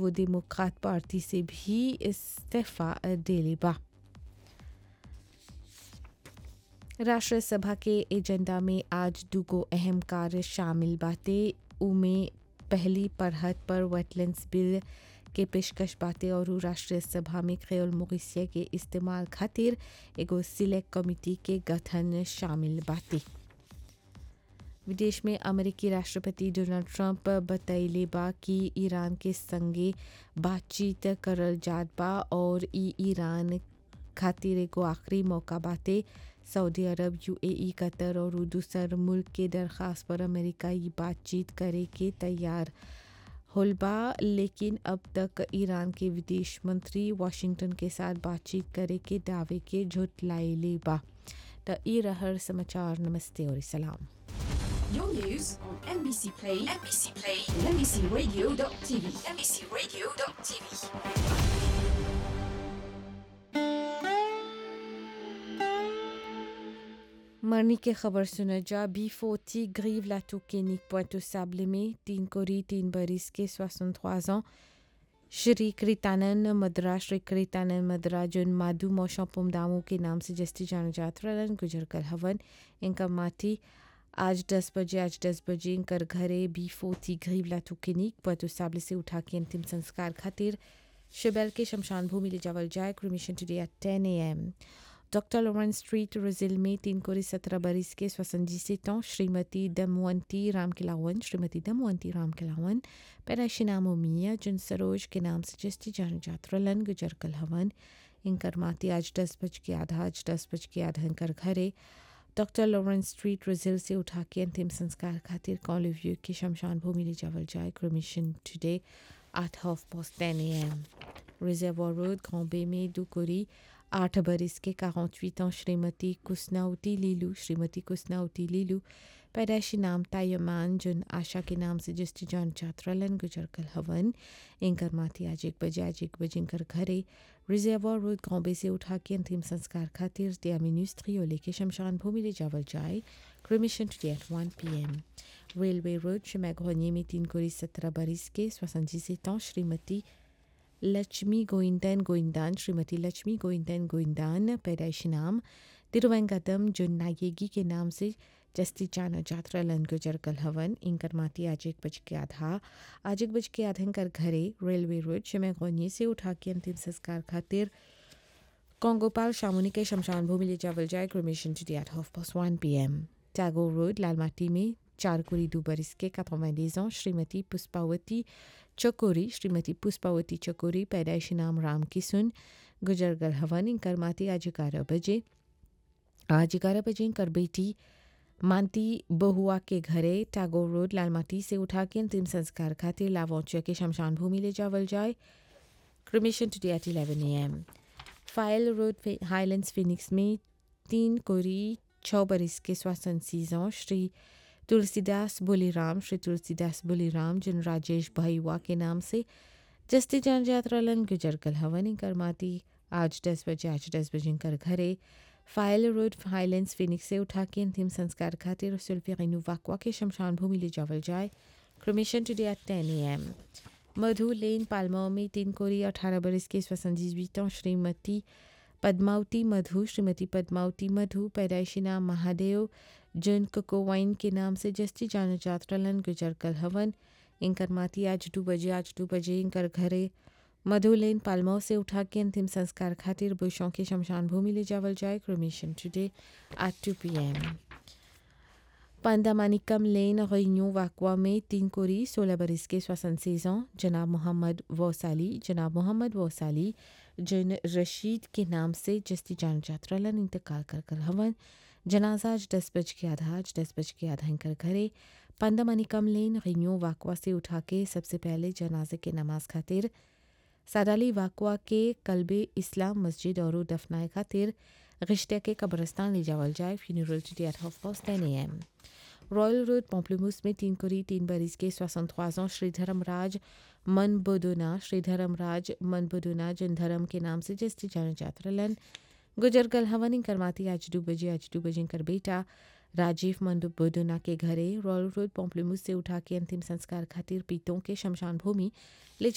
नवो डेमोक्रात पार्टी से भी इस्तीफा देले बा राष्ट्र सभा के एजेंडा में आज दुगो अहम कार्य शामिल बाटे उमे पहली पढ़त पर वेटलैंड्स बिल के पेशकश बाटे और राष्ट्रीय सभा में क्रेल मोरिसिया के इस्तेमाल खातिर एगो सिलेक्ट कमिटी के गठन शामिल बाटे विदेश में अमेरिकी राष्ट्रपति डोनाल्ड ट्रंप बतैले बा कि ईरान के संगे बातचीत करल जात बा और ई ईरान खातिर एगो आखिरी मौका बाटे सऊदी अरब यूएई कतर और दूसर मुल्क के दरख्वास्त पर अमेरिका ये बातचीत करे के तैयार होल बा लेकिन अब तक ईरान के विदेश मंत्री वाशिंगटन के साथ बातचीत करे के दावे के झुटलाइले बा त ई रहर समाचार नमस्ते और सलाम Your news on NBC Play, NBC Play, and NBCRadio.tv, NBCRadio.tv. मरनी की खबर सुना जा बी फोर्टी ग्रीव लाटू केनिक पोइटो साबले में तीन कोरी तीन बरिस के सोसन ans श्री कृतानंद मद्रा श्री कृतानंद मद्रा जुन माधु मौशा पुमदामू के नाम से जस्ती जाना जाता रलन गुजर कर हवन इनका माटी आज दस बजे आज दस बजे इनकर घरे बी फोर्टी ग्रीव लाटू केनिक पोइटो साबले से उठा के अंतिम संस्कार खातिर शिबेल के शमशान भूमि ले जावल जाए cremation today at ten A M doctor Lawrence street Rose Hill में तीन कोरी सत्रह बरिस के स्वसंजी से तो श्रीमती दमवंती राम किलावन श्रीमती दमवंती राम किलावन पैदाइशी नाम मिया जिन सरोज के नाम से जस्ती जान जात्रलन गुजर कल हवन इनकर माती आज दस बज के आधा आज दस बज के आधा इनकर घरे डॉक्टर लॉरेंस स्ट्रीट रोजिल से उठा के अंतिम संस्कार खातिर कॉलिव्यू की शमशान भूमि ले जावल जाए cremation today at half past ten A M reservoir road ग्रांबे में दुकोरी आठ बरिस के 48 ans श्रीमती कुसनाउती लीलू श्रीमती कुसनाउती लीलू पैदाइशी नाम तायमान जुन आशा के नाम से जिसकी जान छात्रालन गुजर कल हवन इनकर माथी आज एक बजे आज एक बजे इनकर घरे रिजर्वर रोड गांबे से उठा के अंतिम संस्कार खातिर त्यामिनिस्त्री लेके शमशान भूमि ले जावल जाए cremation today at one P M railway road शिमैघोनी में तीन कोरी सत्रह बरिस के स्वसंजी से श्रीमती लक्ष्मी गोइंदन गोइंदान श्रीमती लक्ष्मी गोइंदन गोइंदान पैदाइशी नाम तिरुवेंगतम जो नायेगी के नाम से जस्ती जाना जात्रा लन गुजर कल हवन इनकर माती आज एक बज के आधा आज एक बज के आधा इनकर घरे रेलवे रोड शिमय गोनी से उठा के अंतिम संस्कार खातिर कोंगोपाल शामुनी के शमशान भूमि ले जावल जाए cremation to at half past one P M Tagore road लालमाटी में चार कुरी दो बरिस के 90 ans श्रीमती पुष्पावती चकोरी श्रीमती पुष्पावती चकोरी पैदाइशी नाम राम किसुन गुजर गल हवन इनकर माती आज ग्यारह बजे आज ग्यारह बजे इनकर बेटी मानती बहुआ के घरे टैगोर रोड लालमाटी से उठा के अंतिम संस्कार खातिर लावौचिया के शमशान भूमि ले जावल जाए cremation today at eleven A M फाइल रोड हाईलैंड्स फिनिक्स में तीन कोरी छः बरिस के स्वासन सीजों श्री तुलसीदास बोलीराम श्री तुलसीदास बोलीराम जिन राजेश भाईवा के नाम से जस्ती जान यात्रा लन गुजर कल हवन कर माती आज दस बजे आज दस बजे कर घरे फाइल रोड हाईलैंड्स फिनिक्स से उठा के अंतिम संस्कार खातिर सुल्फिनु वाकवा के शमशान भूमि ले जावल जाए cremation today at ten A M मधु लेन पालमाओ में तीन कोरी अठारह बरस के स्वसंजीवितों श्रीमती पद्मावती मधु श्रीमती पद्मावती मधु पैदाइशी नाम महादेव जिन कोकोवाइन के नाम से जस्ती जाना जात्रलन गुजर कल हवन इनकर माती आज दो बजे आज दो बजे इनकर घरे मधुलेन पालमाओ से उठा के अंतिम संस्कार खातिर बुशों के शमशान भूमि ले जावल जाए cremation today at two P M पंदामानिकम लेन रेन्यू वाकवा में तीन कोरी सोलह बरस के स्वसन सेजों जनाब मोहम्मद वोसाली जनाब मोहम्मद वोसाली जिन रशीद के नाम से जस्ती जान जात्रलन इंतकाल कर कर हवन जनाजा आज दस बज के आधा आज दस बज के आधा इनकर घरे पंदामानिकम लेन रेन्यू वाकवा से उठा के सबसे पहले जनाजे के नमाज खातिर सादाली वाकवा के कल्बे इस्लाम मस्जिद और दफनाए खातिर रिश्ते के कब्रस्तान ले जावल जाए funeral today at half past ten A M Royal Road पॉम्पलेमूस में तीन कोरी तीन बरिस के सोixante ans श्री धर्मराज मन बोदोना श्री धर्मराज मन बोदोना जिन धर्म के नाम से जस्ती जाना जात्रलन गुजर गल हवन करमाती आज दो बजे आज दो बजे कर बेटा राजीव मंडू बोदोना के घरे रॉयल रोड पॉम्पलेमूस से उठा के अंतिम संस्कार खातिर पीतों के शमशान भूमि ले